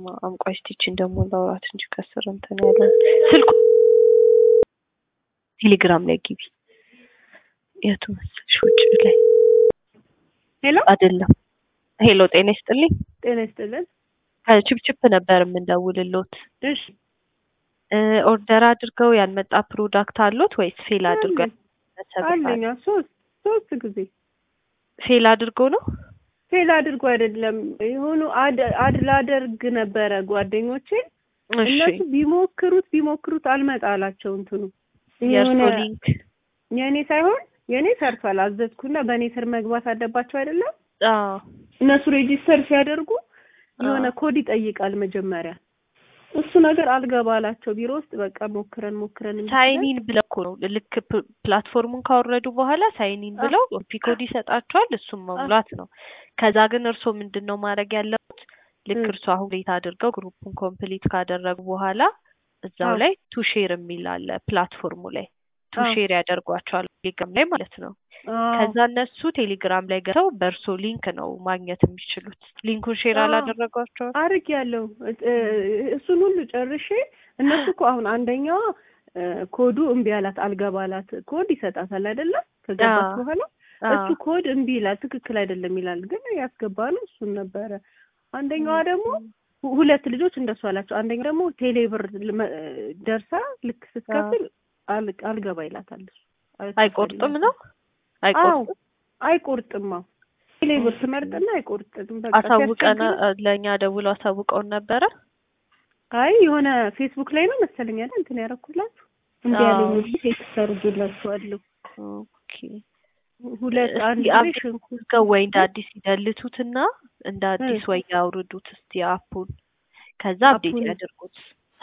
በስመ አብ ቆይ እስኪ ይቺን ደግሞ ላውራት እንጂ ከስር እንትን ያለ ስልኩ ቴሌግራም ላይ ግቢ። የቱ መሰልሽ? ውጭ ላይ ሄሎ አይደለም። ሄሎ ጤና ይስጥልኝ። ጤና ይስጥልን። ከችፕችፕ ነበር የምንደውልሎት። እሺ እ ኦርደር አድርገው ያልመጣ ፕሮዳክት አሎት ወይስ ፌል አድርገው አለኛ ሶስት ሶስት ጊዜ ፌል አድርገው ነው? ፌል አድርጎ አይደለም የሆኑ አድ አድ ላደርግ ነበረ ጓደኞቼ እሺ እነሱ ቢሞክሩት ቢሞክሩት አልመጣ አላቸው እንትኑ የእርሶ የሆነ ሊንክ የእኔ ሳይሆን የእኔ ሰርቷል አዘዝኩና በእኔ ስር መግባት አለባቸው አይደለም አዎ እነሱ ሬጂስተር ሲያደርጉ የሆነ አዎ። ኮድ ይጠይቃል መጀመሪያ እሱ ነገር አልገባ አላቸው ቢሮ ውስጥ በቃ ሞክረን ሞክረን እምቢ ሳይን ሲለን ኢን ብለው እኮ ነው ልክ ፕ- ፕላትፎርሙን ካወረዱ በኋላ ሳይን ኢን አዎ። ብለው ፒኮድ ይሰጣቸዋል። እሱም መሙላት ነው። ከዛ ግን እርስዎ ምንድን ነው ማድረግ ያለበት? ልክ እ እርስዎ አሁን ሌት አድርገው ግሩፑን ኮምፕሊት ካደረጉ በኋላ እዛው አዎ ላይ ቱ ሼር የሚል አለ ፕላትፎርሙ ላይ ቱ አዎ ሼር ያደርጓቸዋል ቴሌግራም ላይ ማለት ነው። አዎ ከዛ እነሱ ቴሌግራም ላይ ገብተው በእርሶ ሊንክ ነው ማግኘት የሚችሉት። ሊንኩን ሼር አዎ አላደረጓቸውም? አርግ ያለው እሱን ሁሉ ጨርሼ እነሱ እኮ አሁን አንደኛዋ እ ኮዱ እምቢ አላት አልገባ አላት ኮድ ይሰጣታል አይደለም ከገባች አዎ በኋላ እሱ አዎ ኮድ እምቢ ይላል ትክክል አይደለም ይላል ግን ያስገባ ነው እሱን ነበረ አንደኛዋ ደግሞ ሁ- ሁለት ልጆች እንደሱ አላቸው አንደኛው ደግሞ ቴሌብር ልመ- ደርሳ ልክ አዎ ስትከፍል አል- አልገባ ይላታል እሱ አይቆርጥም አይከፈልላትም ነው አዎ አይቆርጥም። አይቆርጥም አዎ ቴሌብር ኦኬ ትመርጥና አይቆርጥም በቃ አሳውቀን ሲያስቸግር ለእኛ ደውለው አሳውቀውን ነበረ። አይ የሆነ ፌስቡክ ላይ ነው መሰለኝ አይደል እንትን ያደረኩላችሁ እንዲ ያለኝ አዎ እንጂ ቴክስት አድርጌላችኋለሁ ኦኬ ሁለት እስቲ አንድ ላይ አፕዴት ሽንኩርት አድርገው ወይ እንደ አዲስ ይደልቱትና እንደ እ አዲስ ወይ ያውርዱት እስቲ አፑን ከዛ አፕዴት አፑን ያድርጉት።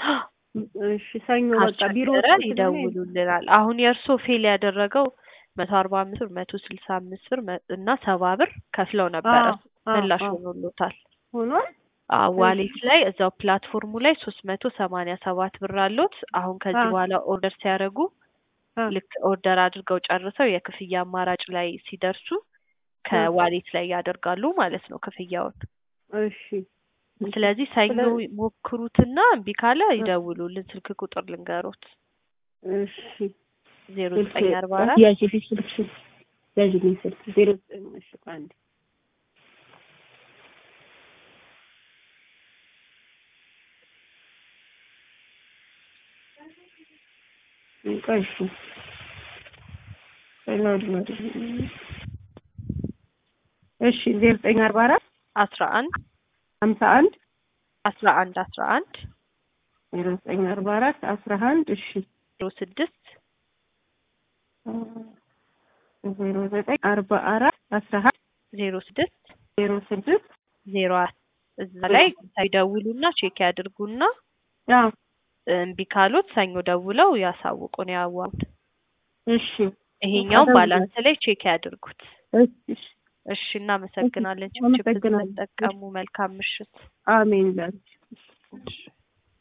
እሺ ሰኞ በቃ ቢሮ ካስቸገረ ውስጥ ስለሆነ ይደውሉልናል። አሁን የእርሶ ፌል ያደረገው መቶ አርባ አምስት ብር መቶ ስልሳ አምስት ብር መ- እና ሰባ ብር ከፍለው ነበረ አዎ አዎ ምላሽ አዎ ሆኖሎታል። ሆኗል አዎ እሺ ዋሌት ላይ እዛው ፕላትፎርሙ ላይ ሶስት መቶ ሰማንያ ሰባት ብር አሎት። አሁን ከዚህ አዎ በኋላ ኦርደር ሲያደርጉ አዎ ልክ ኦርደር አድርገው ጨርሰው የክፍያ አማራጭ ላይ ሲደርሱ አዎ ከዋሌት ላይ ያደርጋሉ ማለት ነው ክፍያውን። እሺ እሺ ስለዚህ ሰኞ ስለዚህ ሞክሩትና እምቢ ካለ እ ይደውሉልን። ስልክ ቁጥር ልንገሮት እሺ ዜሮ ስልክ ዘጠኝ አርባ አራት ያዥ ስልክ ያዥልኝ ስልክ ዜሮ ዘጠኝ እሺ አንድ ቆይ እሺ ላውድ ማድረግ እሺ ዜሮ ዘጠኝ አርባ አራት አስራ አንድ ሀምሳ አንድ አስራ አንድ አስራ አንድ ዜሮ ዘጠኝ አርባ አራት አስራ አንድ እሺ ዜሮ ስድስት ዜሮ ዘጠኝ አርባ አራት አስራ አንድ ዜሮ ስድስት ዜሮ ስድስት ዜሮ አራት እዛ ላይ ይደውሉና ቼክ ያድርጉና አዎ እምቢ ካሉት ሰኞ ደውለው ያሳውቁን ያዋውን። እሺ ይሄኛው አደውላለሁ። ባላንስ ላይ ቼክ ያድርጉት። እሺ እሺ እሺ፣ እናመሰግናለን። ችፕችፕ አመሰግናለሁ። ስለተጠቀሙ መልካም ምሽት። አሜን ላንቺ እሺ።